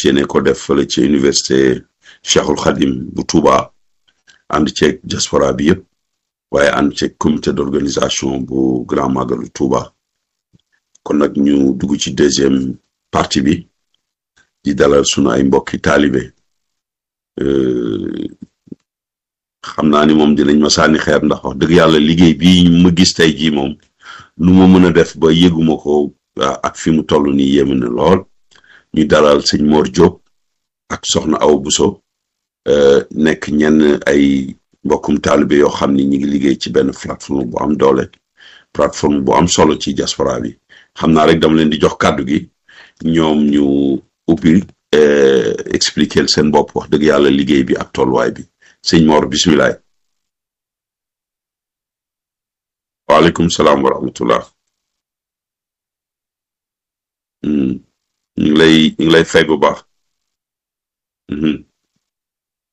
yéene ko def fële ci université Cheikhul Khadim bu Touba ànd ceeg diaspora bi yëpp waaye ànd ceeg comité d'organisation bu Grand Magalu Touba kon nag ñu dugg ci deuxième partie bi di dalal sunu ay mbokki taalibe xam naa ni moom dinañ ma sànni xeer ndax wax dëgg yàlla liggéey bi ma gis tey jii moom nu ma mën a def ba yëguma ko ak fi mu toll nii yéeme na lool ñu dalal sëñ Mor Diop ak soxna Awa Bousso nekk ñenn ay mbokkum taalibe yoo xam ni ñu ngi liggéey ci benn plateforme bu am doole plateforme bu am solo ci diaspora bi xam naa rek dama leen di jox kàddu gi ñoom ñu ubbi expliquer seen bopp wax dëgg yàlla liggéey bi ak tolluwaay bi sëñ Mor bisimilah. waaleykum salaam wa rahmatullah. ñu ngi lay ñu ngi lay fay bu baax.